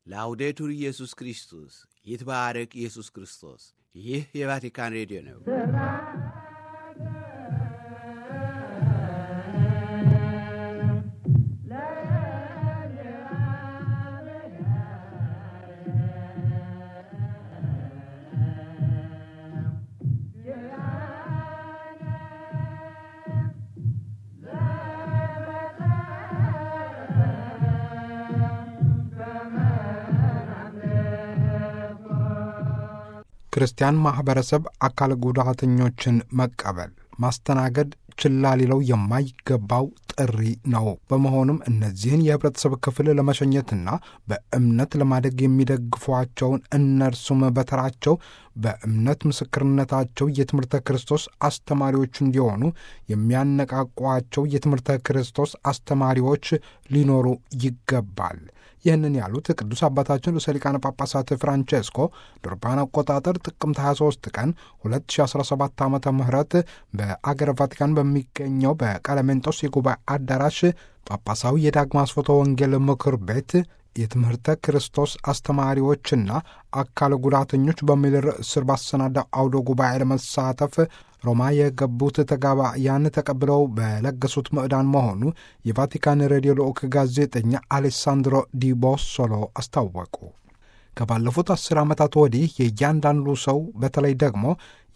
ላውዴቱር ኢየሱስ ክርስቶስ ይትባረክ ኢየሱስ ክርስቶስ። ይህ የቫቲካን ሬዲዮ ነው። ክርስቲያን ማኅበረሰብ አካል ጉዳተኞችን መቀበል፣ ማስተናገድ ችላ ሊለው የማይገባው ጥሪ ነው። በመሆኑም እነዚህን የኅብረተሰብ ክፍል ለመሸኘትና በእምነት ለማደግ የሚደግፏቸውን እነርሱም በተራቸው በእምነት ምስክርነታቸው የትምህርተ ክርስቶስ አስተማሪዎች እንዲሆኑ የሚያነቃቋቸው የትምህርተ ክርስቶስ አስተማሪዎች ሊኖሩ ይገባል። ይህንን ያሉት ቅዱስ አባታችን ርዕሰ ሊቃነ ጳጳሳት ፍራንቼስኮ ዶርባን አቆጣጠር ጥቅምት 23 ቀን 2017 ዓ ም በአገረ ቫቲካን በሚገኘው በቀለሜንጦስ የጉባኤ አዳራሽ ጳጳሳዊ የዳግማ አስፎቶ ወንጌል ምክር ቤት የትምህርተ ክርስቶስ አስተማሪዎችና አካል ጉዳተኞች በሚል ርዕስ ስር ባሰናዳው አውደ ጉባኤ ለመሳተፍ ሮማ የገቡት ተጋባያን ተቀብለው በለገሱት ምዕዳን መሆኑ የቫቲካን ሬዲዮ ልዑክ ጋዜጠኛ አሌሳንድሮ ዲቦሶሎ አስታወቁ። ከባለፉት አስር ዓመታት ወዲህ የእያንዳንዱ ሰው በተለይ ደግሞ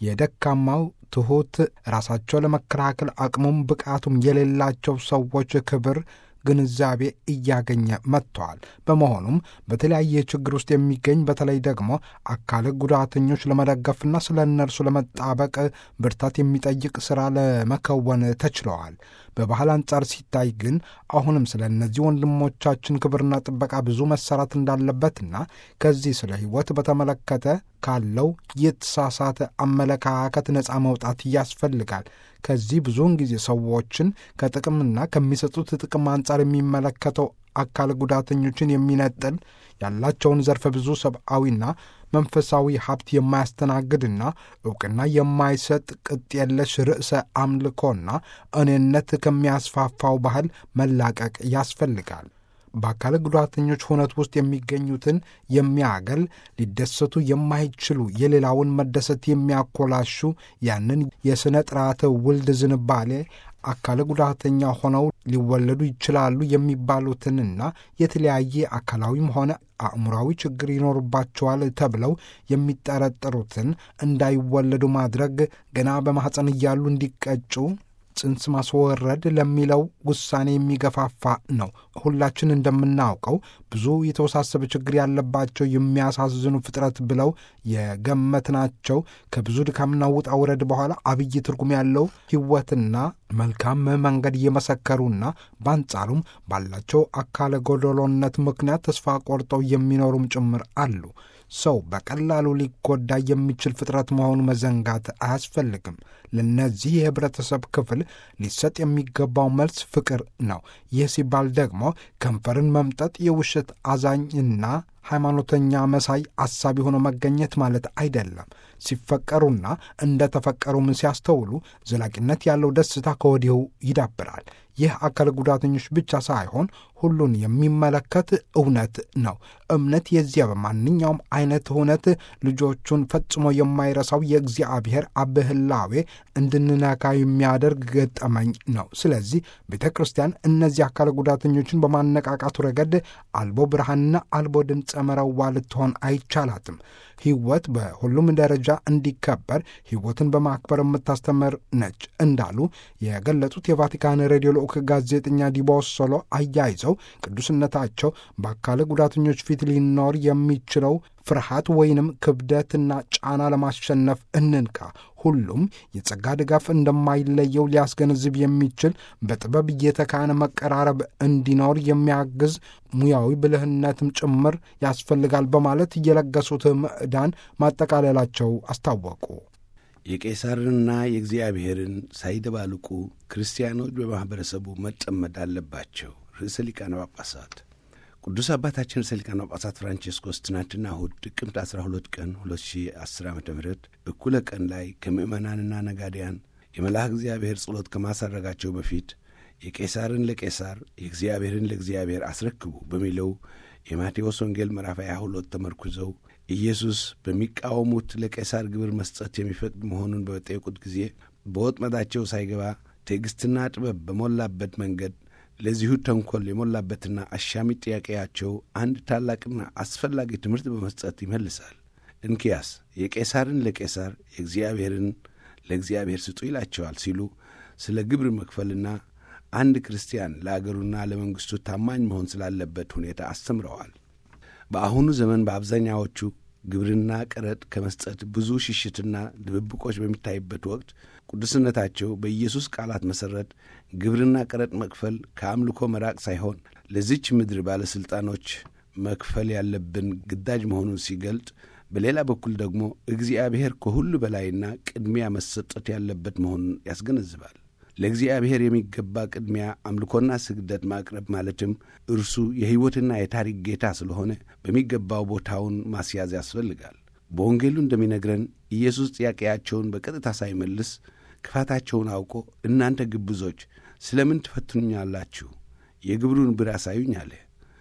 የደካማው ትሑት ራሳቸው ለመከላከል አቅሙም ብቃቱም የሌላቸው ሰዎች ክብር ግንዛቤ እያገኘ መጥተዋል። በመሆኑም በተለያየ ችግር ውስጥ የሚገኝ በተለይ ደግሞ አካል ጉዳተኞች ለመደገፍና ስለ እነርሱ ለመጣበቅ ብርታት የሚጠይቅ ሥራ ለመከወን ተችለዋል። በባህል አንጻር ሲታይ ግን አሁንም ስለ እነዚህ ወንድሞቻችን ክብርና ጥበቃ ብዙ መሰራት እንዳለበትና ከዚህ ስለ ሕይወት በተመለከተ ካለው የተሳሳተ አመለካከት ነፃ መውጣት ያስፈልጋል። ከዚህ ብዙውን ጊዜ ሰዎችን ከጥቅምና ከሚሰጡት ጥቅም አንጻር የሚመለከተው አካል ጉዳተኞችን የሚነጥል ያላቸውን ዘርፈ ብዙ ሰብአዊና መንፈሳዊ ሀብት የማያስተናግድና ዕውቅና የማይሰጥ ቅጥ የለሽ ርዕሰ አምልኮና እኔነት ከሚያስፋፋው ባህል መላቀቅ ያስፈልጋል። በአካል ጉዳተኞች ሁነት ውስጥ የሚገኙትን የሚያገል ሊደሰቱ የማይችሉ የሌላውን መደሰት የሚያኮላሹ ያንን የሥነ ጥራተ ውልድ ዝንባሌ አካል ጉዳተኛ ሆነው ሊወለዱ ይችላሉ የሚባሉትንና የተለያየ አካላዊም ሆነ አእምሯዊ ችግር ይኖርባቸዋል ተብለው የሚጠረጠሩትን እንዳይወለዱ ማድረግ ገና በማኅፀን እያሉ እንዲቀጩ ጽንስ ማስወረድ ለሚለው ውሳኔ የሚገፋፋ ነው። ሁላችን እንደምናውቀው ብዙ የተወሳሰበ ችግር ያለባቸው የሚያሳዝኑ ፍጥረት ብለው የገመትናቸው ከብዙ ድካምና ውጣ ውረድ በኋላ አብይ ትርጉም ያለው ሕይወትና መልካም መንገድ እየመሰከሩና በአንጻሩም ባላቸው አካለ ጎደሎነት ምክንያት ተስፋ ቆርጠው የሚኖሩም ጭምር አሉ። ሰው በቀላሉ ሊጎዳ የሚችል ፍጥረት መሆኑ መዘንጋት አያስፈልግም። ለነዚህ የህብረተሰብ ክፍል ሊሰጥ የሚገባው መልስ ፍቅር ነው። ይህ ሲባል ደግሞ ከንፈርን መምጠጥ የውሸት አዛኝና ሃይማኖተኛ መሳይ አሳቢ ሆኖ መገኘት ማለት አይደለም። ሲፈቀሩና እንደ ተፈቀሩም ሲያስተውሉ ዘላቂነት ያለው ደስታ ከወዲሁ ይዳብራል። ይህ አካል ጉዳተኞች ብቻ ሳይሆን ሁሉን የሚመለከት እውነት ነው። እምነት የዚያ በማንኛውም አይነት እውነት ልጆቹን ፈጽሞ የማይረሳው የእግዚአብሔር አብህላዌ እንድንነካ የሚያደርግ ገጠመኝ ነው። ስለዚህ ቤተ ክርስቲያን እነዚህ አካል ጉዳተኞችን በማነቃቃቱ ረገድ አልቦ ብርሃንና አልቦ ድምፀ መረዋ ልትሆን አይቻላትም። ሕይወት በሁሉም ደረጃ እንዲከበር ሕይወትን በማክበር የምታስተምር ነች እንዳሉ የገለጹት የቫቲካን ሬዲዮ ልዑክ ጋዜጠኛ ዲቦሶሎ አያይዘው ቅዱስነታቸው በአካል ጉዳተኞች ፊት ሊኖር የሚችለው ፍርሃት ወይንም ክብደትና ጫና ለማሸነፍ እንንካ። ሁሉም የጸጋ ድጋፍ እንደማይለየው ሊያስገነዝብ የሚችል በጥበብ እየተካነ መቀራረብ እንዲኖር የሚያግዝ ሙያዊ ብልህነትም ጭምር ያስፈልጋል በማለት እየለገሱት ምዕዳን ማጠቃለላቸው አስታወቁ። የቄሳርንና የእግዚአብሔርን ሳይደባልቁ ክርስቲያኖች በማኅበረሰቡ መጠመድ አለባቸው። ርዕሰ ሊቃነ ጳጳሳት ቅዱስ አባታችን ርዕሰ ሊቃነ ጳጳሳት ፍራንቼስኮስ ትናንትና እሁድ ጥቅምት 12 ቀን 2010 ዓ ም እኩለ ቀን ላይ ከምዕመናንና ነጋዴያን የመልአክ እግዚአብሔር ጸሎት ከማሳረጋቸው በፊት የቄሳርን ለቄሳር የእግዚአብሔርን ለእግዚአብሔር አስረክቡ በሚለው የማቴዎስ ወንጌል ምዕራፍ 22 ተመርኩዘው ኢየሱስ በሚቃወሙት ለቄሳር ግብር መስጠት የሚፈቅድ መሆኑን በጠየቁት ጊዜ በወጥመዳቸው ሳይገባ ትዕግሥትና ጥበብ በሞላበት መንገድ ለዚሁ ተንኰል የሞላበትና አሻሚ ጥያቄያቸው አንድ ታላቅና አስፈላጊ ትምህርት በመስጠት ይመልሳል። እንኪያስ የቄሳርን ለቄሳር የእግዚአብሔርን ለእግዚአብሔር ስጡ ይላቸዋል ሲሉ ስለ ግብር መክፈልና አንድ ክርስቲያን ለአገሩና ለመንግሥቱ ታማኝ መሆን ስላለበት ሁኔታ አስተምረዋል። በአሁኑ ዘመን በአብዛኛዎቹ ግብርና ቀረጥ ከመስጠት ብዙ ሽሽትና ድብብቆች በሚታይበት ወቅት ቅዱስነታቸው በኢየሱስ ቃላት መሠረት ግብርና ቀረጥ መክፈል ከአምልኮ መራቅ ሳይሆን ለዚች ምድር ባለሥልጣኖች መክፈል ያለብን ግዳጅ መሆኑን ሲገልጥ፣ በሌላ በኩል ደግሞ እግዚአብሔር ከሁሉ በላይና ቅድሚያ መሰጠት ያለበት መሆኑን ያስገነዝባል። ለእግዚአብሔር የሚገባ ቅድሚያ አምልኮና ስግደት ማቅረብ ማለትም እርሱ የሕይወትና የታሪክ ጌታ ስለሆነ በሚገባው ቦታውን ማስያዝ ያስፈልጋል። በወንጌሉ እንደሚነግረን ኢየሱስ ጥያቄያቸውን በቀጥታ ሳይመልስ ክፋታቸውን አውቆ እናንተ ግብዞች ስለምን ትፈትኑኛላችሁ? የግብሩን ብር አሳዩኝ አለ።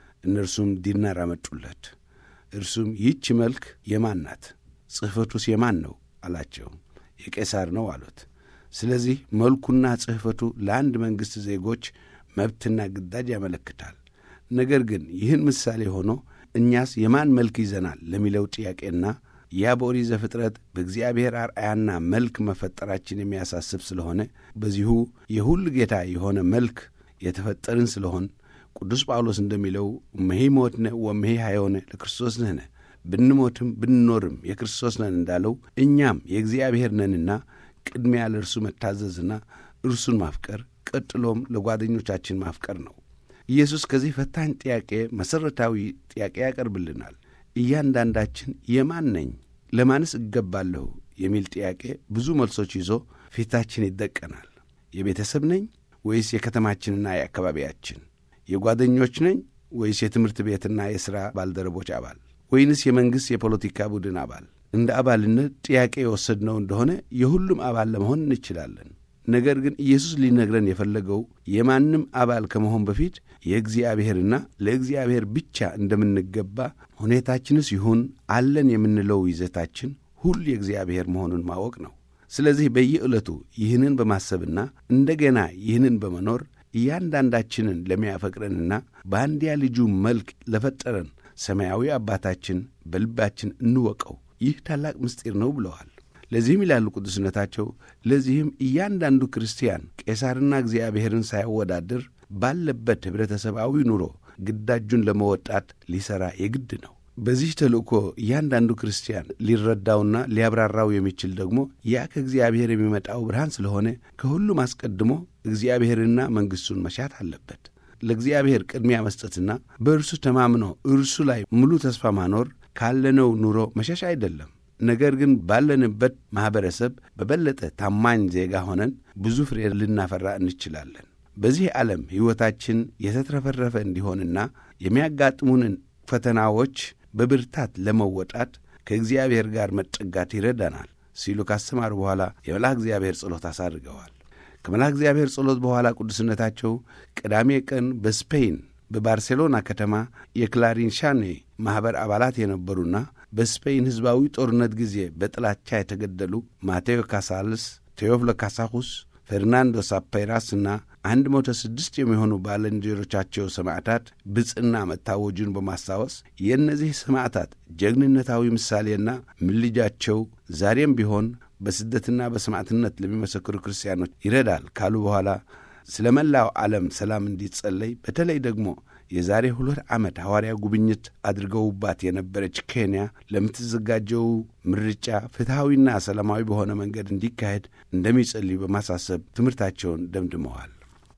እነርሱም ዲናር አመጡለት። እርሱም ይህች መልክ የማን ናት? ጽሕፈቱስ የማን ነው አላቸው። የቄሳር ነው አሉት። ስለዚህ መልኩና ጽሕፈቱ ለአንድ መንግሥት ዜጎች መብትና ግዳጅ ያመለክታል። ነገር ግን ይህን ምሳሌ ሆኖ እኛስ የማን መልክ ይዘናል ለሚለው ጥያቄና ያ በኦሪት ዘፍጥረት በእግዚአብሔር አርአያና መልክ መፈጠራችን የሚያሳስብ ስለሆነ በዚሁ የሁሉ ጌታ የሆነ መልክ የተፈጠርን ስለሆን ቅዱስ ጳውሎስ እንደሚለው እመሂ ሞትነ ወመሂ ሐዮነ ለክርስቶስ ነህነ ብንሞትም ብንኖርም የክርስቶስ ነን እንዳለው እኛም የእግዚአብሔር ነንና ቅድሚያ ለእርሱ መታዘዝና እርሱን ማፍቀር ቀጥሎም ለጓደኞቻችን ማፍቀር ነው። ኢየሱስ ከዚህ ፈታኝ ጥያቄ መሠረታዊ ጥያቄ ያቀርብልናል። እያንዳንዳችን የማን ነኝ፣ ለማንስ እገባለሁ የሚል ጥያቄ ብዙ መልሶች ይዞ ፊታችን ይደቀናል። የቤተሰብ ነኝ ወይስ የከተማችንና የአካባቢያችን? የጓደኞች ነኝ ወይስ የትምህርት ቤትና የሥራ ባልደረቦች አባል? ወይንስ የመንግሥት የፖለቲካ ቡድን አባል? እንደ አባልነት ጥያቄ የወሰድነው እንደሆነ የሁሉም አባል ለመሆን እንችላለን። ነገር ግን ኢየሱስ ሊነግረን የፈለገው የማንም አባል ከመሆን በፊት የእግዚአብሔርና ለእግዚአብሔር ብቻ እንደምንገባ ሁኔታችንስ ይሁን አለን የምንለው ይዘታችን ሁሉ የእግዚአብሔር መሆኑን ማወቅ ነው። ስለዚህ በየዕለቱ ይህንን በማሰብና እንደገና ይህንን በመኖር እያንዳንዳችንን ለሚያፈቅረንና በአንድያ ልጁ መልክ ለፈጠረን ሰማያዊ አባታችን በልባችን እንወቀው። ይህ ታላቅ ምስጢር ነው ብለዋል። ለዚህም ይላሉ ቅዱስነታቸው፣ ለዚህም እያንዳንዱ ክርስቲያን ቄሳርና እግዚአብሔርን ሳያወዳድር ባለበት ኅብረተሰባዊ ኑሮ ግዳጁን ለመወጣት ሊሠራ የግድ ነው። በዚህ ተልእኮ እያንዳንዱ ክርስቲያን ሊረዳውና ሊያብራራው የሚችል ደግሞ ያ ከእግዚአብሔር የሚመጣው ብርሃን ስለሆነ ከሁሉም አስቀድሞ እግዚአብሔርና መንግሥቱን መሻት አለበት። ለእግዚአብሔር ቅድሚያ መስጠትና በእርሱ ተማምኖ እርሱ ላይ ሙሉ ተስፋ ማኖር ካለነው ኑሮ መሸሽ አይደለም። ነገር ግን ባለንበት ማኅበረሰብ በበለጠ ታማኝ ዜጋ ሆነን ብዙ ፍሬ ልናፈራ እንችላለን። በዚህ ዓለም ሕይወታችን የተትረፈረፈ እንዲሆንና የሚያጋጥሙንን ፈተናዎች በብርታት ለመወጣት ከእግዚአብሔር ጋር መጠጋት ይረዳናል ሲሉ ካስተማሩ በኋላ የመልአክ እግዚአብሔር ጸሎት አሳድገዋል። ከመልአክ እግዚአብሔር ጸሎት በኋላ ቅዱስነታቸው ቅዳሜ ቀን በስፔን በባርሴሎና ከተማ የክላሪንሻኔ ማኅበር አባላት የነበሩና በስፔን ሕዝባዊ ጦርነት ጊዜ በጥላቻ የተገደሉ ማቴዎ ካሳልስ፣ ቴዎፍሎ ካሳሁስ፣ ፌርናንዶ ሳፔራስ እና አንድ መቶ ስድስት የሚሆኑ ባልንጀሮቻቸው ሰማዕታት ብፅና መታወጁን በማስታወስ የእነዚህ ሰማዕታት ጀግንነታዊ ምሳሌና ምልጃቸው ዛሬም ቢሆን በስደትና በሰማዕትነት ለሚመሰክሩ ክርስቲያኖች ይረዳል ካሉ በኋላ ስለ መላው ዓለም ሰላም እንዲጸለይ በተለይ ደግሞ የዛሬ ሁለት ዓመት ሐዋርያ ጉብኝት አድርገውባት የነበረች ኬንያ ለምትዘጋጀው ምርጫ ፍትሐዊና ሰላማዊ በሆነ መንገድ እንዲካሄድ እንደሚጸልዩ በማሳሰብ ትምህርታቸውን ደምድመዋል።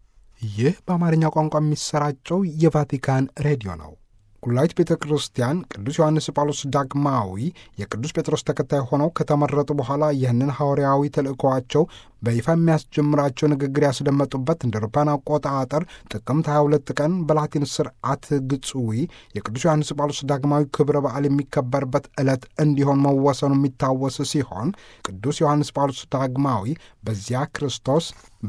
ይህ በአማርኛ ቋንቋ የሚሰራጨው የቫቲካን ሬዲዮ ነው። ኩላዊት ቤተ ክርስቲያን ቅዱስ ዮሐንስ ጳውሎስ ዳግማዊ የቅዱስ ጴጥሮስ ተከታይ ሆነው ከተመረጡ በኋላ ይህንን ሐዋርያዊ ተልእኮዋቸው በይፋ የሚያስጀምራቸው ንግግር ያስደመጡበት እንደ አውሮፓውያን አቆጣጠር ጥቅምት 22 ቀን በላቲን ስርዓት ግጽዊ የቅዱስ ዮሐንስ ጳውሎስ ዳግማዊ ክብረ በዓል የሚከበርበት ዕለት እንዲሆን መወሰኑ የሚታወስ ሲሆን ቅዱስ ዮሐንስ ጳውሎስ ዳግማዊ በዚያ ክርስቶስ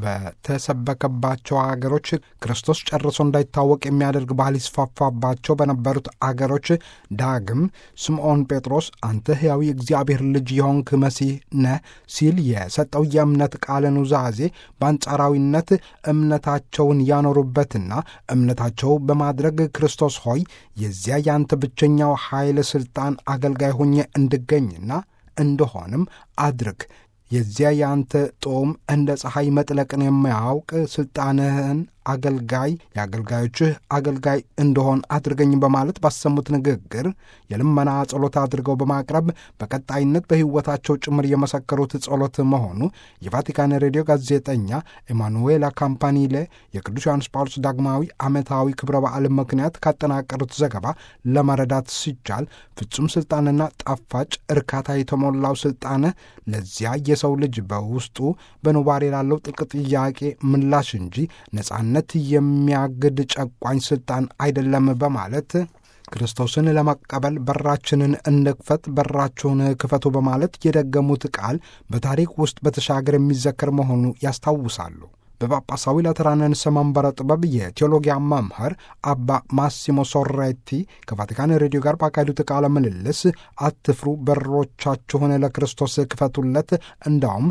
በተሰበከባቸው አገሮች ክርስቶስ ጨርሶ እንዳይታወቅ የሚያደርግ ባህል ይስፋፋባቸው በነበሩት አገሮች ዳግም ስምዖን ጴጥሮስ አንተ ሕያዊ እግዚአብሔር ልጅ የሆንክ መሲህ ነህ ሲል የሰጠው የእምነት ቃለ ኑዛዜ በአንጻራዊነት እምነታቸውን ያኖሩበትና እምነታቸው በማድረግ ክርስቶስ ሆይ የዚያ ያንተ ብቸኛው ኃይል ሥልጣን አገልጋይ ሆኜ እንድገኝና እንደሆንም አድርግ የዚያ የአንተ ጦም እንደ ፀሐይ መጥለቅን የማያውቅ ሥልጣንህን አገልጋይ የአገልጋዮችህ አገልጋይ እንደሆን አድርገኝ በማለት ባሰሙት ንግግር የልመና ጸሎት አድርገው በማቅረብ በቀጣይነት በሕይወታቸው ጭምር የመሰከሩት ጸሎት መሆኑ የቫቲካን ሬዲዮ ጋዜጠኛ ኤማኑዌላ ካምፓኒሌ የቅዱስ ዮሐንስ ጳውሎስ ዳግማዊ ዓመታዊ ክብረ በዓል ምክንያት ካጠናቀሩት ዘገባ ለመረዳት ሲቻል ፍጹም ሥልጣንና ጣፋጭ እርካታ የተሞላው ሥልጣን ለዚያ የሰው ልጅ በውስጡ በኑባሬ ላለው ጥልቅ ጥያቄ ምላሽ እንጂ ነጻነት ነት የሚያግድ ጨቋኝ ስልጣን አይደለም በማለት ክርስቶስን ለመቀበል በራችንን እንክፈት፣ በራችሁን ክፈቱ በማለት የደገሙት ቃል በታሪክ ውስጥ በተሻገር የሚዘከር መሆኑ ያስታውሳሉ። በጳጳሳዊ ላተራንንስ መንበረ ጥበብ የቴዎሎጊያ መምህር አባ ማሲሞ ሶሬቲ ከቫቲካን ሬዲዮ ጋር ባካሄዱት ቃለ ምልልስ አትፍሩ፣ በሮቻችሁን ለክርስቶስ ክፈቱለት፣ እንዳውም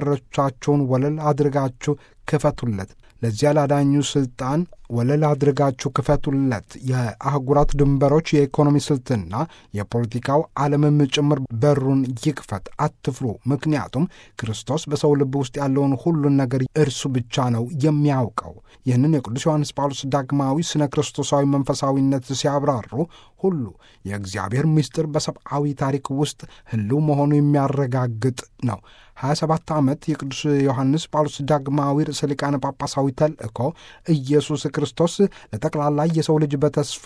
በሮቻችሁን ወለል አድርጋችሁ ክፈቱለት ለዚያ ላዳኙ ስልጣን ወለል አድርጋችሁ ክፈቱለት። የአህጉራት ድንበሮች፣ የኢኮኖሚ ስልትና የፖለቲካው ዓለምም ጭምር በሩን ይክፈት፣ አትፍሩ። ምክንያቱም ክርስቶስ በሰው ልብ ውስጥ ያለውን ሁሉን ነገር እርሱ ብቻ ነው የሚያውቀው። ይህንን የቅዱስ ዮሐንስ ጳውሎስ ዳግማዊ ስነ ክርስቶሳዊ መንፈሳዊነት ሲያብራሩ ሁሉ የእግዚአብሔር ምስጢር በሰብአዊ ታሪክ ውስጥ ህልው መሆኑ የሚያረጋግጥ ነው። 27 ዓመት የቅዱስ ዮሐንስ ጳውሎስ ዳግማዊ ርዕሰ ሊቃነ ጳጳሳዊ ተልእኮ ኢየሱስ ክርስቶስ ለጠቅላላ የሰው ልጅ በተስፋ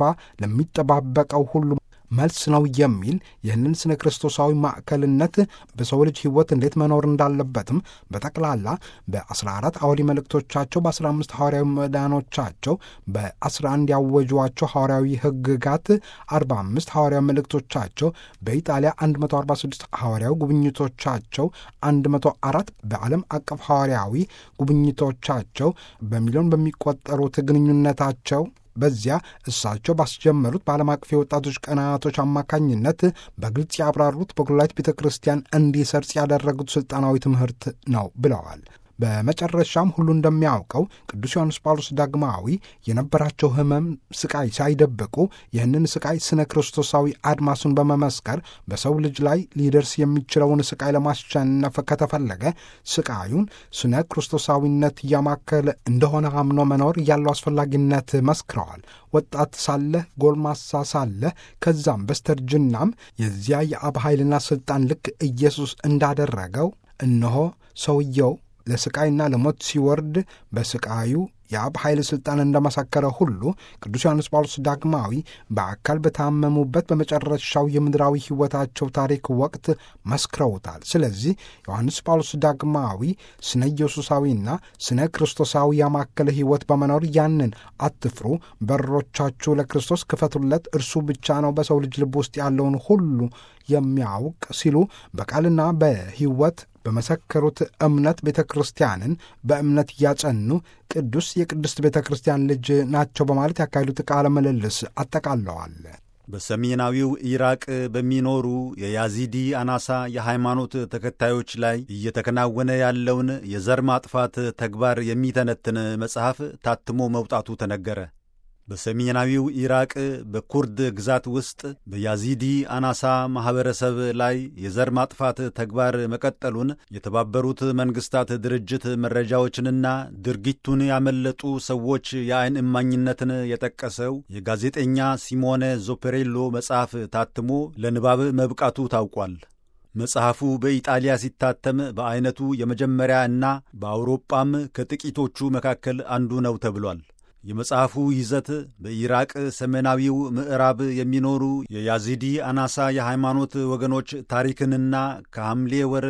ለሚጠባበቀው ሁሉ መልስ ነው የሚል ይህንን ስነ ክርስቶሳዊ ማዕከልነት በሰው ልጅ ሕይወት እንዴት መኖር እንዳለበትም በጠቅላላ በ14 አውዲ መልእክቶቻቸው በ15 ሐዋርያዊ መዳኖቻቸው በ11 ያወጇቸው ሐዋርያዊ ሕግጋት 45 ሐዋርያዊ መልእክቶቻቸው በኢጣሊያ 146 ሐዋርያዊ ጉብኝቶቻቸው 104 በዓለም አቀፍ ሐዋርያዊ ጉብኝቶቻቸው በሚሊዮን በሚቆጠሩት ግንኙነታቸው በዚያ እሳቸው ባስጀመሩት በዓለም አቀፍ የወጣቶች ቀናቶች አማካኝነት በግልጽ ያብራሩት በኩላሊት ቤተ ክርስቲያን እንዲሰርጽ ያደረጉት ሥልጣናዊ ትምህርት ነው ብለዋል። በመጨረሻም ሁሉ እንደሚያውቀው ቅዱስ ዮሐንስ ጳውሎስ ዳግማዊ የነበራቸው ሕመም፣ ስቃይ ሳይደብቁ ይህንን ስቃይ ስነ ክርስቶሳዊ አድማሱን በመመስከር በሰው ልጅ ላይ ሊደርስ የሚችለውን ስቃይ ለማሸነፍ ከተፈለገ ስቃዩን ስነ ክርስቶሳዊነት እያማከለ እንደሆነ አምኖ መኖር ያለው አስፈላጊነት መስክረዋል። ወጣት ሳለ፣ ጎልማሳ ሳለ፣ ከዛም በስተርጅናም የዚያ የአብ ኃይልና ሥልጣን ልክ ኢየሱስ እንዳደረገው እነሆ ሰውየው ለስቃይና ለሞት ሲወርድ በስቃዩ የአብ ኃይል ሥልጣን እንደመሰከረ ሁሉ ቅዱስ ዮሐንስ ጳውሎስ ዳግማዊ በአካል በታመሙበት በመጨረሻው የምድራዊ ሕይወታቸው ታሪክ ወቅት መስክረውታል። ስለዚህ ዮሐንስ ጳውሎስ ዳግማዊ ስነ ኢየሱሳዊና ስነ ክርስቶሳዊ ያማከለ ሕይወት በመኖር ያንን አትፍሩ፣ በሮቻችሁ ለክርስቶስ ክፈቱለት፣ እርሱ ብቻ ነው በሰው ልጅ ልብ ውስጥ ያለውን ሁሉ የሚያውቅ ሲሉ በቃልና በሕይወት በመሰከሩት እምነት ቤተ ክርስቲያንን በእምነት እያጸኑ ቅዱስ የቅድስት ቤተ ክርስቲያን ልጅ ናቸው በማለት ያካሄዱት ቃለ ምልልስ አጠቃለዋል። በሰሜናዊው ኢራቅ በሚኖሩ የያዚዲ አናሳ የሃይማኖት ተከታዮች ላይ እየተከናወነ ያለውን የዘር ማጥፋት ተግባር የሚተነትን መጽሐፍ ታትሞ መውጣቱ ተነገረ። በሰሜናዊው ኢራቅ በኩርድ ግዛት ውስጥ በያዚዲ አናሳ ማኅበረሰብ ላይ የዘር ማጥፋት ተግባር መቀጠሉን የተባበሩት መንግሥታት ድርጅት መረጃዎችንና ድርጊቱን ያመለጡ ሰዎች የዐይን እማኝነትን የጠቀሰው የጋዜጠኛ ሲሞኔ ዞፔሬሎ መጽሐፍ ታትሞ ለንባብ መብቃቱ ታውቋል። መጽሐፉ በኢጣሊያ ሲታተም በዐይነቱ የመጀመሪያ እና በአውሮጳም ከጥቂቶቹ መካከል አንዱ ነው ተብሏል። የመጽሐፉ ይዘት በኢራቅ ሰሜናዊው ምዕራብ የሚኖሩ የያዚዲ አናሳ የሃይማኖት ወገኖች ታሪክንና ከሐምሌ ወር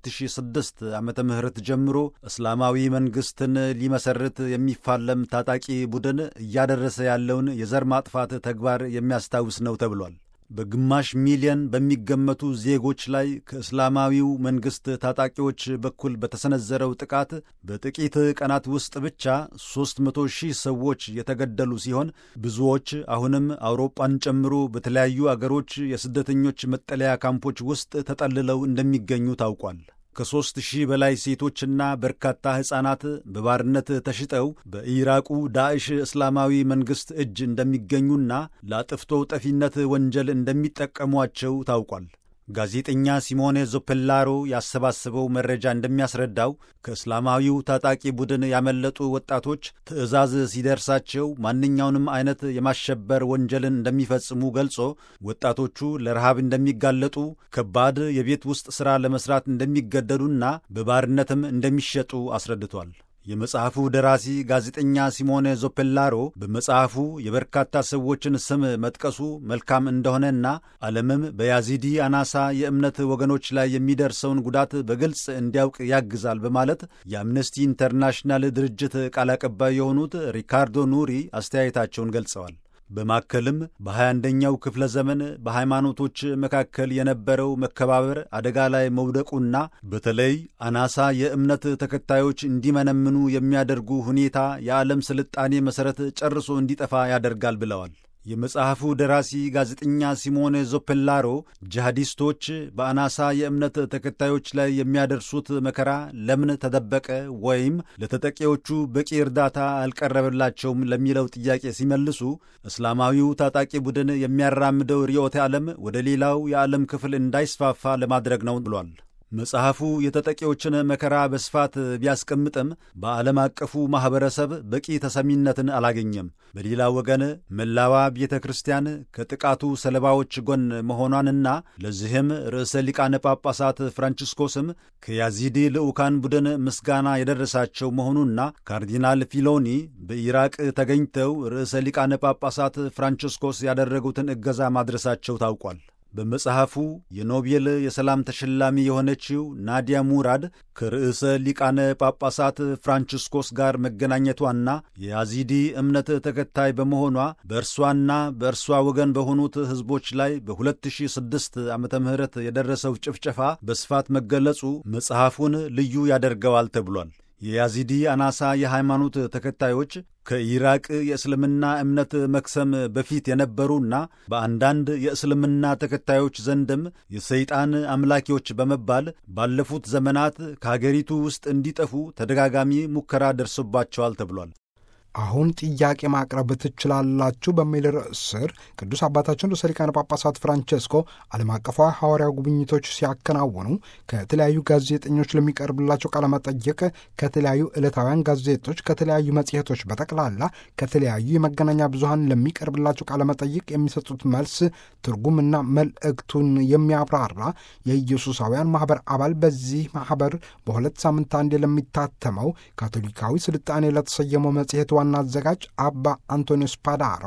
2006 ዓመተ ምህረት ጀምሮ እስላማዊ መንግሥትን ሊመሰርት የሚፋለም ታጣቂ ቡድን እያደረሰ ያለውን የዘር ማጥፋት ተግባር የሚያስታውስ ነው ተብሏል። በግማሽ ሚሊዮን በሚገመቱ ዜጎች ላይ ከእስላማዊው መንግሥት ታጣቂዎች በኩል በተሰነዘረው ጥቃት በጥቂት ቀናት ውስጥ ብቻ 300 ሺህ ሰዎች የተገደሉ ሲሆን ብዙዎች አሁንም አውሮፓን ጨምሮ በተለያዩ አገሮች የስደተኞች መጠለያ ካምፖች ውስጥ ተጠልለው እንደሚገኙ ታውቋል። ከሦስት ሺህ በላይ ሴቶችና በርካታ ሕፃናት በባርነት ተሽጠው በኢራቁ ዳዕሽ እስላማዊ መንግሥት እጅ እንደሚገኙና ለአጥፍቶ ጠፊነት ወንጀል እንደሚጠቀሟቸው ታውቋል። ጋዜጠኛ ሲሞኔ ዞፔላሮ ያሰባሰበው መረጃ እንደሚያስረዳው ከእስላማዊው ታጣቂ ቡድን ያመለጡ ወጣቶች ትዕዛዝ ሲደርሳቸው ማንኛውንም አይነት የማሸበር ወንጀልን እንደሚፈጽሙ ገልጾ ወጣቶቹ ለረሃብ እንደሚጋለጡ፣ ከባድ የቤት ውስጥ ሥራ ለመሥራት እንደሚገደዱና በባርነትም እንደሚሸጡ አስረድቷል። የመጽሐፉ ደራሲ ጋዜጠኛ ሲሞኔ ዞፔላሮ በመጽሐፉ የበርካታ ሰዎችን ስም መጥቀሱ መልካም እንደሆነና ዓለምም በያዚዲ አናሳ የእምነት ወገኖች ላይ የሚደርሰውን ጉዳት በግልጽ እንዲያውቅ ያግዛል በማለት የአምነስቲ ኢንተርናሽናል ድርጅት ቃል አቀባይ የሆኑት ሪካርዶ ኑሪ አስተያየታቸውን ገልጸዋል። በማከልም በ21ኛው ክፍለ ዘመን በሃይማኖቶች መካከል የነበረው መከባበር አደጋ ላይ መውደቁና በተለይ አናሳ የእምነት ተከታዮች እንዲመነምኑ የሚያደርጉ ሁኔታ የዓለም ስልጣኔ መሠረት ጨርሶ እንዲጠፋ ያደርጋል ብለዋል። የመጽሐፉ ደራሲ ጋዜጠኛ ሲሞኔ ዞፔላሮ ጂሃዲስቶች በአናሳ የእምነት ተከታዮች ላይ የሚያደርሱት መከራ ለምን ተደበቀ ወይም ለተጠቂዎቹ በቂ እርዳታ አልቀረበላቸውም ለሚለው ጥያቄ ሲመልሱ እስላማዊው ታጣቂ ቡድን የሚያራምደው ርዕዮተ ዓለም ወደ ሌላው የዓለም ክፍል እንዳይስፋፋ ለማድረግ ነው ብሏል። መጽሐፉ የተጠቂዎችን መከራ በስፋት ቢያስቀምጥም በዓለም አቀፉ ማኅበረሰብ በቂ ተሰሚነትን አላገኘም። በሌላ ወገን መላዋ ቤተ ክርስቲያን ከጥቃቱ ሰለባዎች ጎን መሆኗንና ለዚህም ርዕሰ ሊቃነ ጳጳሳት ፍራንቺስኮስም ከያዚዲ ልዑካን ቡድን ምስጋና የደረሳቸው መሆኑና ካርዲናል ፊሎኒ በኢራቅ ተገኝተው ርዕሰ ሊቃነ ጳጳሳት ፍራንቺስኮስ ያደረጉትን እገዛ ማድረሳቸው ታውቋል። በመጽሐፉ የኖቤል የሰላም ተሸላሚ የሆነችው ናዲያ ሙራድ ከርዕሰ ሊቃነ ጳጳሳት ፍራንቺስኮስ ጋር መገናኘቷና የያዚዲ እምነት ተከታይ በመሆኗ በእርሷና በእርሷ ወገን በሆኑት ሕዝቦች ላይ በ2006 ዓ ም የደረሰው ጭፍጨፋ በስፋት መገለጹ መጽሐፉን ልዩ ያደርገዋል ተብሏል። የያዚዲ አናሳ የሃይማኖት ተከታዮች ከኢራቅ የእስልምና እምነት መክሰም በፊት የነበሩና በአንዳንድ የእስልምና ተከታዮች ዘንድም የሰይጣን አምላኪዎች በመባል ባለፉት ዘመናት ከሀገሪቱ ውስጥ እንዲጠፉ ተደጋጋሚ ሙከራ ደርሶባቸዋል ተብሏል። አሁን ጥያቄ ማቅረብ ትችላላችሁ በሚል ርዕስ ስር ቅዱስ አባታችን ርዕሰ ሊቃነ ጳጳሳት ፍራንቼስኮ ዓለም አቀፋዊ ሐዋርያዊ ጉብኝቶች ሲያከናውኑ ከተለያዩ ጋዜጠኞች ለሚቀርብላቸው ቃለመጠይቅ ከተለያዩ ዕለታውያን ጋዜጦች፣ ከተለያዩ መጽሔቶች፣ በጠቅላላ ከተለያዩ የመገናኛ ብዙሃን ለሚቀርብላቸው ቃለመጠይቅ የሚሰጡት መልስ ትርጉምና መልእክቱን የሚያብራራ የኢየሱሳውያን ማኅበር አባል በዚህ ማኅበር በሁለት ሳምንት አንዴ ለሚታተመው ካቶሊካዊ ስልጣኔ ለተሰየመው መጽሔት ዋና አዘጋጅ አባ አንቶኒዮ ስፓዳሮ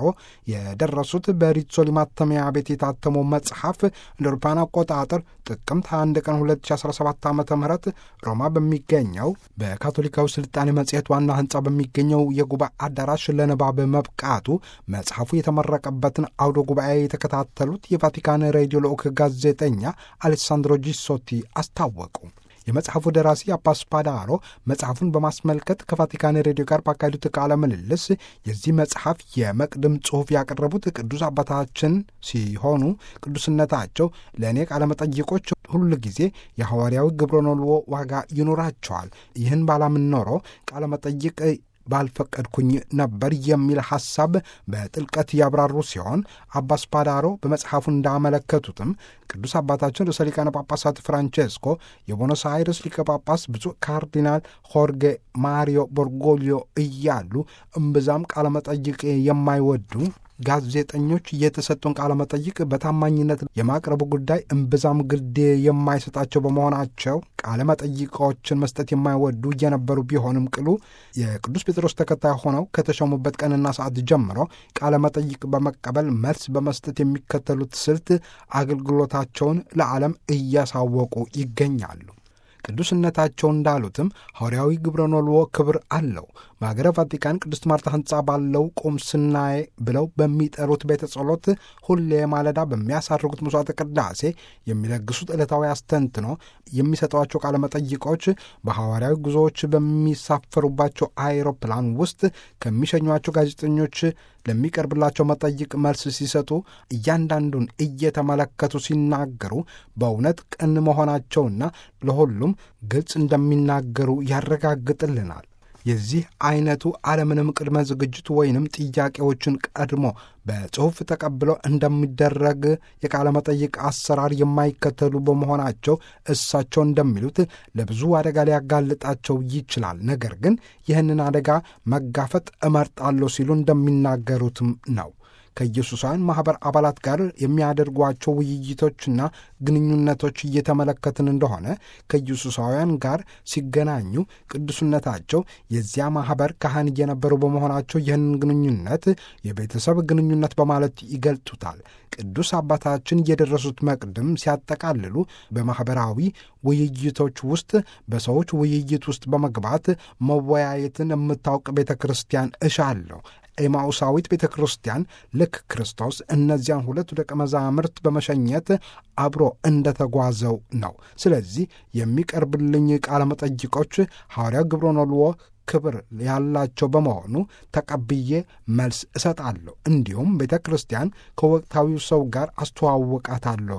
የደረሱት በሪትሶሊ ማተሚያ ቤት የታተመው መጽሐፍ እንደ አውሮፓውያን አቆጣጠር ጥቅምት 21 ቀን 2017 ዓ ም ሮማ በሚገኘው በካቶሊካዊ ስልጣኔ መጽሔት ዋና ሕንፃ በሚገኘው የጉባኤ አዳራሽ ለንባብ መብቃቱ መጽሐፉ የተመረቀበትን አውደ ጉባኤ የተከታተሉት የቫቲካን ሬዲዮ ልዑክ ጋዜጠኛ አሌሳንድሮ ጂሶቲ አስታወቁ። የመጽሐፉ ደራሲ አባ ስፓዳሮ መጽሐፉን በማስመልከት ከቫቲካን ሬዲዮ ጋር ባካሄዱት ቃለ ምልልስ የዚህ መጽሐፍ የመቅድም ጽሑፍ ያቀረቡት ቅዱስ አባታችን ሲሆኑ ቅዱስነታቸው ለእኔ ቃለመጠይቆች ሁል ጊዜ የሐዋርያዊ ግብረ ነልዎ ዋጋ ይኖራቸዋል። ይህን ባላምን ኖሮ ቃለመጠይቅ ባልፈቀድኩኝ ነበር የሚል ሐሳብ በጥልቀት ያብራሩ ሲሆን አባ ስፓዳሮ በመጽሐፉ እንዳመለከቱትም ቅዱስ አባታችን ርዕሰ ሊቃነ ጳጳሳት ፍራንቼስኮ የቦኖስ አይረስ ሊቀ ጳጳስ ብፁዕ ካርዲናል ሆርጌ ማሪዮ ቦርጎሊዮ እያሉ እምብዛም ቃለመጠይቅ የማይወዱ ጋዜጠኞች የተሰጡን ቃለ መጠይቅ በታማኝነት የማቅረቡ ጉዳይ እምብዛም ግድ የማይሰጣቸው በመሆናቸው ቃለ መጠይቆችን መስጠት የማይወዱ እየነበሩ ቢሆንም ቅሉ የቅዱስ ጴጥሮስ ተከታይ ሆነው ከተሾሙበት ቀንና ሰዓት ጀምሮ ቃለ መጠይቅ በመቀበል መልስ በመስጠት የሚከተሉት ስልት አገልግሎታቸውን ለዓለም እያሳወቁ ይገኛሉ። ቅዱስነታቸው እንዳሉትም ሐዋርያዊ ግብረ ኖልዎ ክብር አለው። በሀገረ ቫቲካን ቅድስት ማርታ ሕንፃ ባለው ቁምስናዬ ብለው በሚጠሩት ቤተ ጸሎት ሁሌ ማለዳ በሚያሳርጉት ምሥዋዕተ ቅዳሴ የሚለግሱት ዕለታዊ አስተንትኖ የሚሰጧቸው ቃለ መጠይቆች በሐዋርያዊ ጉዞዎች በሚሳፈሩባቸው አይሮፕላን ውስጥ ከሚሸኟቸው ጋዜጠኞች ለሚቀርብላቸው መጠይቅ መልስ ሲሰጡ እያንዳንዱን እየተመለከቱ ሲናገሩ በእውነት ቅን መሆናቸውና ለሁሉም ግልጽ እንደሚናገሩ ያረጋግጥልናል። የዚህ አይነቱ አለምንም ቅድመ ዝግጅት ወይንም ጥያቄዎችን ቀድሞ በጽሑፍ ተቀብለው እንደሚደረግ የቃለ መጠይቅ አሰራር የማይከተሉ በመሆናቸው እሳቸው እንደሚሉት ለብዙ አደጋ ሊያጋልጣቸው ይችላል። ነገር ግን ይህንን አደጋ መጋፈጥ እመርጣለሁ ሲሉ እንደሚናገሩትም ነው። ከኢየሱሳውያን ማኅበር አባላት ጋር የሚያደርጓቸው ውይይቶችና ግንኙነቶች እየተመለከትን እንደሆነ ከኢየሱሳውያን ጋር ሲገናኙ ቅዱስነታቸው የዚያ ማኅበር ካህን እየነበሩ በመሆናቸው ይህንን ግንኙነት የቤተሰብ ግንኙነት በማለት ይገልጡታል። ቅዱስ አባታችን የደረሱት መቅድም ሲያጠቃልሉ በማኅበራዊ ውይይቶች ውስጥ በሰዎች ውይይት ውስጥ በመግባት መወያየትን የምታውቅ ቤተ ክርስቲያን እሻለሁ። ኤማውሳዊት ቤተ ክርስቲያን ልክ ክርስቶስ እነዚያን ሁለቱ ደቀ መዛሙርት በመሸኘት አብሮ እንደተጓዘው ነው። ስለዚህ የሚቀርብልኝ ቃለ መጠይቆች ሐዋርያው ግብረ ኖልዎ ክብር ያላቸው በመሆኑ ተቀብዬ መልስ እሰጣለሁ። እንዲሁም ቤተ ክርስቲያን ከወቅታዊው ሰው ጋር አስተዋውቃታለሁ፣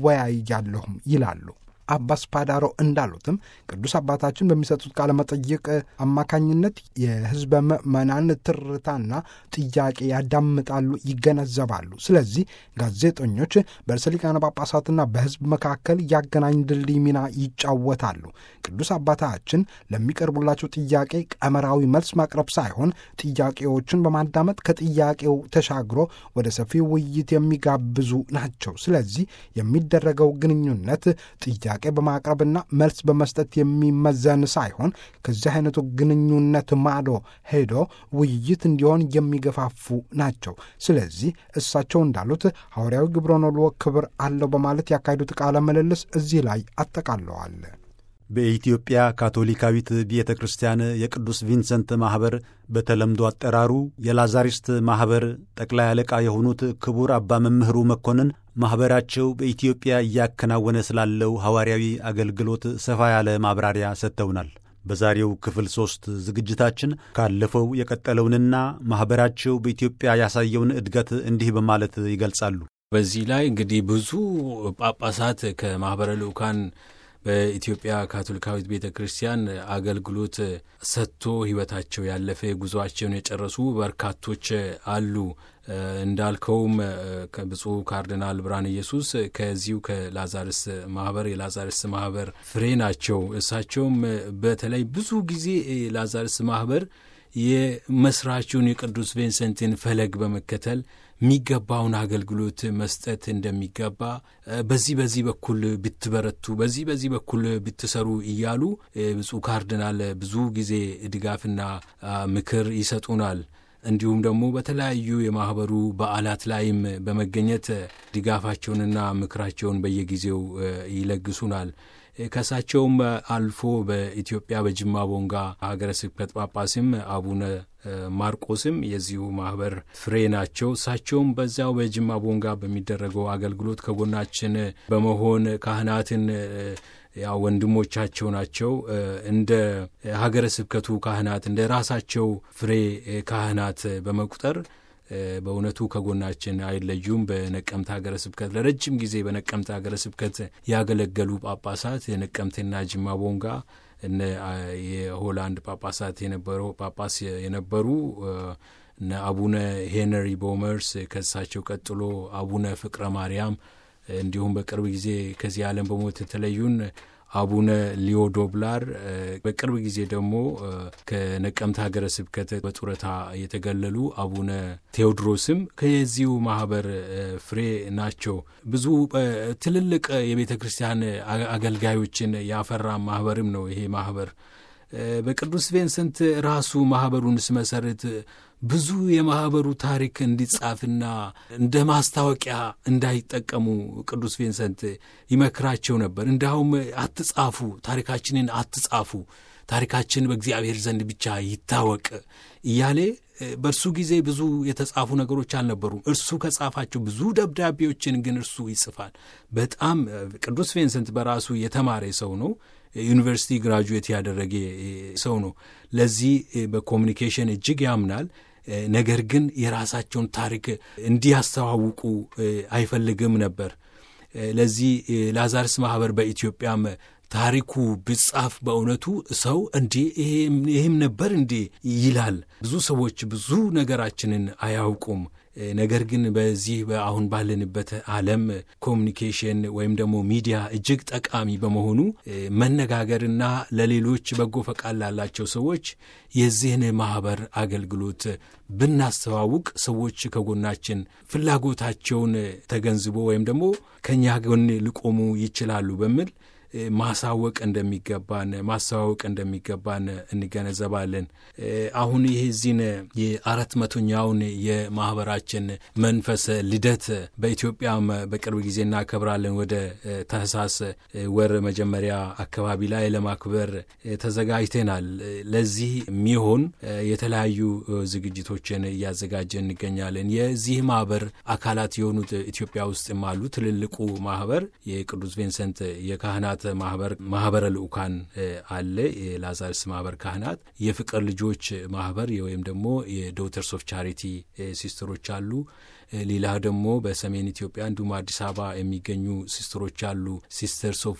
እወያያለሁም ይላሉ። አባስ ፓዳሮ እንዳሉትም ቅዱስ አባታችን በሚሰጡት ቃለ መጠይቅ አማካኝነት የሕዝበ ምዕመናን ትርታና ጥያቄ ያዳምጣሉ፣ ይገነዘባሉ። ስለዚህ ጋዜጠኞች በርዕሰ ሊቃነ ጳጳሳትና በሕዝብ መካከል ያገናኝ ድልድይ ሚና ይጫወታሉ። ቅዱስ አባታችን ለሚቀርቡላቸው ጥያቄ ቀመራዊ መልስ ማቅረብ ሳይሆን ጥያቄዎችን በማዳመጥ ከጥያቄው ተሻግሮ ወደ ሰፊ ውይይት የሚጋብዙ ናቸው። ስለዚህ የሚደረገው ግንኙነት ጥያቄ በማቅረብና መልስ በመስጠት የሚመዘን ሳይሆን ከዚህ አይነቱ ግንኙነት ማዶ ሄዶ ውይይት እንዲሆን የሚገፋፉ ናቸው። ስለዚህ እሳቸው እንዳሉት ሐዋርያዊ ግብረ ኖልዎ ክብር አለው በማለት ያካሄዱት ቃለ ምልልስ እዚህ ላይ አጠቃለዋል። በኢትዮጵያ ካቶሊካዊት ቤተ ክርስቲያን የቅዱስ ቪንሰንት ማኅበር በተለምዶ አጠራሩ የላዛሪስት ማኅበር ጠቅላይ አለቃ የሆኑት ክቡር አባ መምህሩ መኮንን ማኅበራቸው በኢትዮጵያ እያከናወነ ስላለው ሐዋርያዊ አገልግሎት ሰፋ ያለ ማብራሪያ ሰጥተውናል። በዛሬው ክፍል ሦስት ዝግጅታችን ካለፈው የቀጠለውንና ማኅበራቸው በኢትዮጵያ ያሳየውን እድገት እንዲህ በማለት ይገልጻሉ። በዚህ ላይ እንግዲህ ብዙ ጳጳሳት ከማኅበረ ልዑካን በኢትዮጵያ ካቶሊካዊት ቤተ ክርስቲያን አገልግሎት ሰጥቶ ሕይወታቸው ያለፈ ጉዞአቸውን የጨረሱ በርካቶች አሉ። እንዳልከውም ብፁዕ ካርዲናል ብርሃነ ኢየሱስ ከዚሁ ከላዛርስ ማህበር የላዛርስ ማህበር ፍሬ ናቸው። እሳቸውም በተለይ ብዙ ጊዜ ላዛርስ ማህበር የመስራቹን የቅዱስ ቪንሰንትን ፈለግ በመከተል የሚገባውን አገልግሎት መስጠት እንደሚገባ በዚህ በዚህ በኩል ብትበረቱ፣ በዚህ በዚህ በኩል ብትሰሩ እያሉ ብፁዕ ካርዲናል ብዙ ጊዜ ድጋፍና ምክር ይሰጡናል። እንዲሁም ደግሞ በተለያዩ የማህበሩ በዓላት ላይም በመገኘት ድጋፋቸውንና ምክራቸውን በየጊዜው ይለግሱናል። ከእሳቸውም አልፎ በኢትዮጵያ በጅማ ቦንጋ ሀገረ ስብከት ጳጳስም አቡነ ማርቆስም የዚሁ ማህበር ፍሬ ናቸው። እሳቸውም በዚያው በጅማ ቦንጋ በሚደረገው አገልግሎት ከጎናችን በመሆን ካህናትን ያው ወንድሞቻቸው ናቸው። እንደ ሀገረ ስብከቱ ካህናት እንደ ራሳቸው ፍሬ ካህናት በመቁጠር በእውነቱ ከጎናችን አይለዩም። በነቀምት ሀገረ ስብከት ለረጅም ጊዜ በነቀምት ሀገረ ስብከት ያገለገሉ ጳጳሳት የነቀምትና ጅማ ቦንጋ እነ የሆላንድ ጳጳሳት የነበረው ጳጳስ የነበሩ እነ አቡነ ሄነሪ ቦመርስ ከሳቸው ቀጥሎ አቡነ ፍቅረ ማርያም እንዲሁም በቅርብ ጊዜ ከዚህ ዓለም በሞት የተለዩን አቡነ ሊዮ ዶብላር በቅርብ ጊዜ ደግሞ ከነቀምት ሀገረ ስብከት በጡረታ የተገለሉ አቡነ ቴዎድሮስም ከዚሁ ማህበር ፍሬ ናቸው። ብዙ ትልልቅ የቤተ ክርስቲያን አገልጋዮችን ያፈራ ማህበርም ነው ይሄ ማህበር። በቅዱስ ቪንሰንት ራሱ ማህበሩን ስመሰርት ብዙ የማህበሩ ታሪክ እንዲጻፍና እንደ ማስታወቂያ እንዳይጠቀሙ ቅዱስ ቪንሰንት ይመክራቸው ነበር። እንዲያውም አትጻፉ፣ ታሪካችንን አትጻፉ፣ ታሪካችን በእግዚአብሔር ዘንድ ብቻ ይታወቅ እያሌ በእርሱ ጊዜ ብዙ የተጻፉ ነገሮች አልነበሩም። እርሱ ከጻፋቸው ብዙ ደብዳቤዎችን ግን እርሱ ይጽፋል። በጣም ቅዱስ ቪንሰንት በራሱ የተማረ ሰው ነው። ዩኒቨርሲቲ ግራጁዌት ያደረገ ሰው ነው። ለዚህ በኮሚኒኬሽን እጅግ ያምናል። ነገር ግን የራሳቸውን ታሪክ እንዲያስተዋውቁ አይፈልግም ነበር። ለዚህ ላዛርስ ማህበር በኢትዮጵያም ታሪኩ ቢጻፍ በእውነቱ ሰው እንዴ ይህም ነበር እንዴ ይላል። ብዙ ሰዎች ብዙ ነገራችንን አያውቁም። ነገር ግን በዚህ አሁን ባለንበት ዓለም ኮሚኒኬሽን ወይም ደግሞ ሚዲያ እጅግ ጠቃሚ በመሆኑ መነጋገርና ለሌሎች በጎ ፈቃድ ላላቸው ሰዎች የዚህን ማኅበር አገልግሎት ብናስተዋውቅ ሰዎች ከጎናችን ፍላጎታቸውን ተገንዝቦ ወይም ደግሞ ከእኛ ጎን ሊቆሙ ይችላሉ በሚል ማሳወቅ እንደሚገባን ማስተዋወቅ እንደሚገባን እንገነዘባለን። አሁን ይህ ዚህን የአራት መቶኛውን የማህበራችን መንፈስ ልደት በኢትዮጵያም በቅርብ ጊዜ እናከብራለን። ወደ ታህሳስ ወር መጀመሪያ አካባቢ ላይ ለማክበር ተዘጋጅተናል። ለዚህ የሚሆን የተለያዩ ዝግጅቶችን እያዘጋጀን እንገኛለን። የዚህ ማህበር አካላት የሆኑት ኢትዮጵያ ውስጥም አሉ። ትልልቁ ማህበር የቅዱስ ቪንሰንት የካህናት ማህበር ማህበረ ልዑካን አለ። የላዛርስ ማህበር ካህናት፣ የፍቅር ልጆች ማህበር ወይም ደግሞ የዶተርስ ኦፍ ቻሪቲ ሲስተሮች አሉ። ሌላ ደግሞ በሰሜን ኢትዮጵያ እንዲሁም አዲስ አበባ የሚገኙ ሲስተሮች አሉ። ሲስተርስ ኦፍ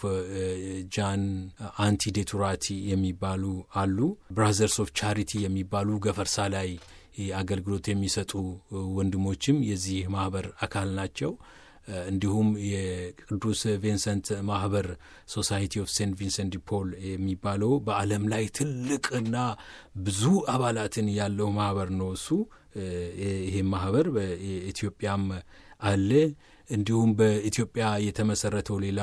ጃን አንቲ ዴቱራቲ የሚባሉ አሉ። ብራዘርስ ኦፍ ቻሪቲ የሚባሉ ገፈርሳ ላይ አገልግሎት የሚሰጡ ወንድሞችም የዚህ ማህበር አካል ናቸው። እንዲሁም የቅዱስ ቪንሰንት ማህበር ሶሳይቲ ኦፍ ሴንት ቪንሰንት ዲ ፖል የሚባለው በዓለም ላይ ትልቅና ብዙ አባላትን ያለው ማህበር ነው። እሱ ይህም ማህበር በኢትዮጵያም አለ። እንዲሁም በኢትዮጵያ የተመሰረተው ሌላ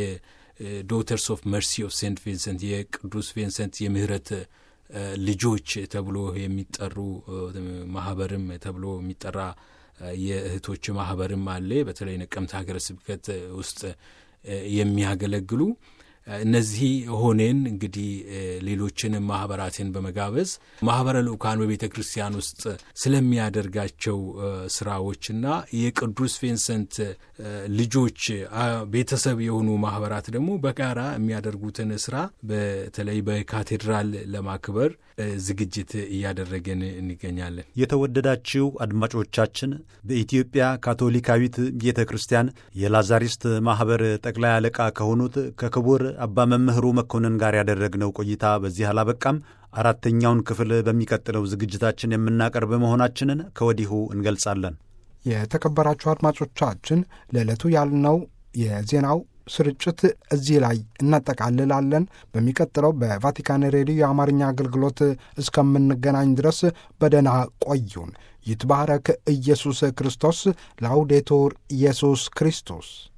የዶተርስ ኦፍ መርሲ ኦፍ ሴንት ቪንሰንት የቅዱስ ቪንሰንት የምህረት ልጆች ተብሎ የሚጠሩ ማህበርም ተብሎ የሚጠራ የእህቶች ማህበርም አለ። በተለይ ነቀምት ሀገረ ስብከት ውስጥ የሚያገለግሉ እነዚህ ሆኔን እንግዲህ ሌሎችንም ማህበራትን በመጋበዝ ማህበረ ልዑካን በቤተ ክርስቲያን ውስጥ ስለሚያደርጋቸው ስራዎችና የቅዱስ ቪንሰንት ልጆች ቤተሰብ የሆኑ ማህበራት ደግሞ በጋራ የሚያደርጉትን ስራ በተለይ በካቴድራል ለማክበር ዝግጅት እያደረገን እንገኛለን። የተወደዳችው አድማጮቻችን በኢትዮጵያ ካቶሊካዊት ቤተ ክርስቲያን የላዛሪስት ማኅበር ጠቅላይ አለቃ ከሆኑት ከክቡር አባ መምህሩ መኮንን ጋር ያደረግነው ቆይታ በዚህ አላበቃም። አራተኛውን ክፍል በሚቀጥለው ዝግጅታችን የምናቀርብ መሆናችንን ከወዲሁ እንገልጻለን። የተከበራችሁ አድማጮቻችን ለዕለቱ ያልነው የዜናው ስርጭት እዚህ ላይ እናጠቃልላለን። በሚቀጥለው በቫቲካን ሬዲዮ የአማርኛ አገልግሎት እስከምንገናኝ ድረስ በደህና ቆዩን። ይትባረክ ኢየሱስ ክርስቶስ። ላውዴቱር ኢየሱስ ክርስቶስ